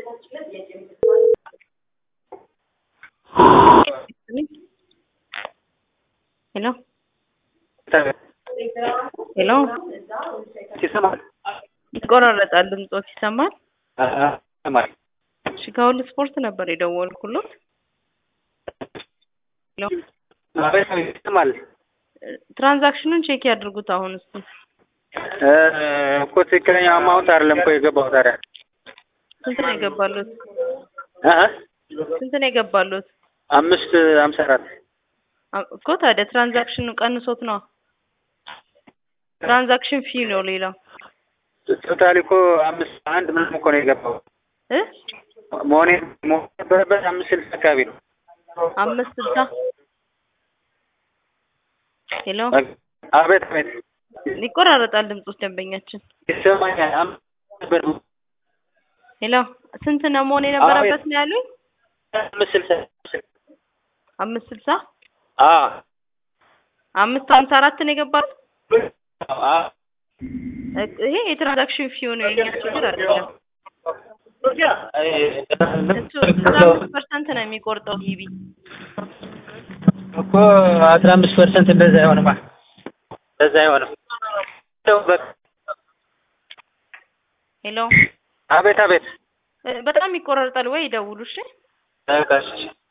ሄሎ ሄሎ ይሰማል? ይቆራረጣል ድምጾት ይሰማል? ይሰማል። እሺ ከሁሉ ስፖርት ነበር የደወልኩሎት። ሄሎ አቤት፣ አቤት፣ ይሰማል። ትራንዛክሽኑን ቼክ ያድርጉት አሁን እስቲ። እ እኮ ትክክለኛ አማውንት አይደለም እኮ የገባው ታዲያ ስንት ነው የገባሉት? እ ስንት ነው የገባሉት? አምስት ሀምሳ አራት አ- እኮ ታዲያ ትራንዛክሽኑ ቀንሶት ነው። ትራንዛክሽን ፊ ነው ሌላው ቶታሊ እኮ አምስት አንድ ምናምን እኮ ነው የገባው እ መሆኔ መሆን ነበረበት አምስት ስልሳ አካባቢ ነው። አምስት ስልሳ ሄሎ አቤት፣ አቤት፣ ይቆራረጣል ድምጾት ደንበኛችን። ይሰማኛል። አምስት ነበር ሄሎ ስንት ነው መሆን የነበረበት ነው ያሉኝ? አምስት ስልሳ አምስት ስልሳ አ አምስት ሀምሳ አራት ነው የገባሉት። አ እ- ይሄ የትራንዛክሽን ፊው ነው የኛ ችግር አይደለም። እሱ አስራ አምስት ፐርሰንት ነው የሚቆርጠው ቲቪ እኮ አስራ አምስት ፐርሰንት እንደዛ አይሆንማ፣ እንደዛ አይሆንም። እንደው በቃ ሄሎ አቤት፣ አቤት፣ እ፣ በጣም ይቆራረጣል ወይ ይደውሉ እሺ። በቃ እሺ።